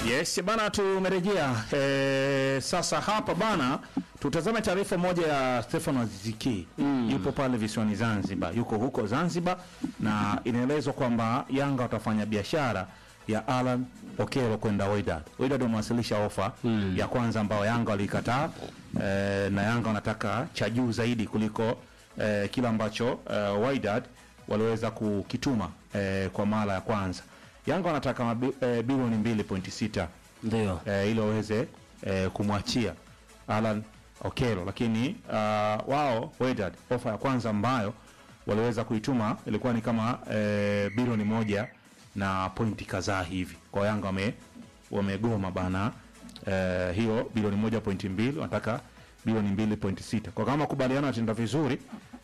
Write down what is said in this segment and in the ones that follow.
Yes bana, tumerejea e, sasa hapa bana, tutazame taarifa moja ya Stefano Aziziki mm. Yupo pale visiwani Zanzibar, yuko huko Zanzibar na inaelezwa kwamba Yanga watafanya biashara ya Alan Okelo kwenda Wydad. Wydad wamewasilisha ofa mm. ya kwanza ambayo Yanga walikataa e, na Yanga wanataka cha juu zaidi kuliko e, kile ambacho e, Wydad waliweza kukituma e, kwa mara ya kwanza. Yanga wanataka mabi, e, bilioni 2.6 Ndio. e, ili waweze e, kumwachia Alan Okelo, lakini uh, wao Wydad ofa ya kwanza ambayo waliweza kuituma ilikuwa ni kama e, bilioni moja na pointi kadhaa hivi. Kwa Yanga wame wamegoma bana e, hiyo bilioni moja pointi mbili wanataka bilioni mbili pointi sita kwa kama makubaliano yataenda vizuri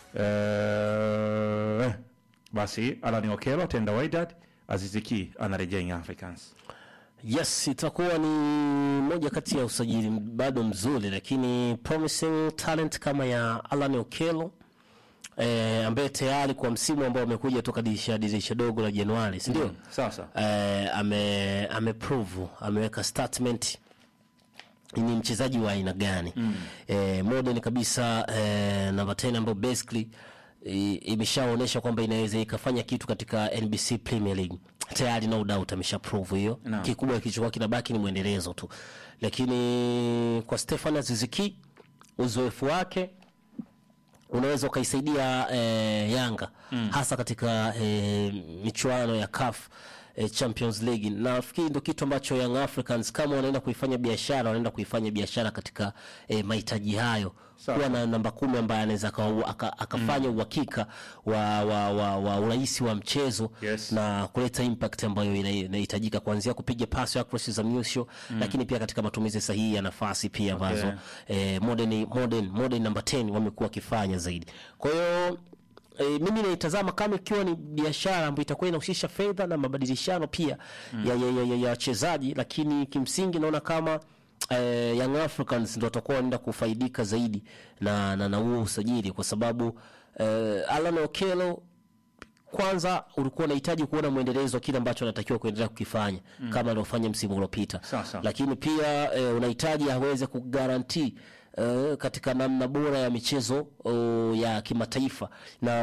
e, basi Alan Okelo ataenda Wydad, Aziziki anarejea Young Africans. Yes, itakuwa ni moja kati ya usajili bado mzuri, lakini promising talent kama ya Alan Okello eh, ambaye tayari kwa msimu ambao amekuja toka dirisha dirisha dogo la Januari, si ndio? Sasa eh, ame ameprove ameweka statement ni mchezaji wa aina gani mm. eh, modern kabisa eh, namba 10 ambayo basically i- imeshaonyesha kwamba inaweza ikafanya kitu katika NBC Premier League tayari, no doubt amesha prove hiyo. Naam. Kikubwa kilichokuwa kinabaki ni mwendelezo tu, lakini kwa Stefan Aziziki uzoefu wake unaweza ukaisaidia eh, Yanga mm. hasa katika eh, michuano ya CAF eh, Champions League. Nafikiri ndio kitu ambacho Young Africans kama wanaenda kuifanya biashara, wanaenda kuifanya biashara katika eh, mahitaji hayo, Sawa. kuwa na namba kumi ambaye anaweza aka- aka- akafanya uhakika wa, wa, wa, wa urahisi wa mchezo Yes. na kuleta impact ambayo ina- inahitajika kuanzia kupiga pasi ya cross za mwisho lakini pia katika matumizi sahihi ya nafasi pia ambazo Okay. eh, modern, modern, modern number 10 wamekuwa wakifanya zaidi. Kwa hiyo eh, mimi naitazama kama ikiwa ni biashara ambayo itakuwa inahusisha fedha na mabadilishano pia ya ya- ya- ya- ya wachezaji, lakini kimsingi naona kama eh, Young Africans ndo watakuwa wanaenda kufaidika zaidi na na na huo usajili kwa sababu eh, Alan Okello kwanza ulikuwa unahitaji kuona mwendelezo wa kile ambacho anatakiwa kuendelea kukifanya kama aliofanya msimu uliopita, Sawa, sawa. lakini pia e, unahitaji aweze kugaranti e, katika namna bora ya michezo o, ya kimataifa na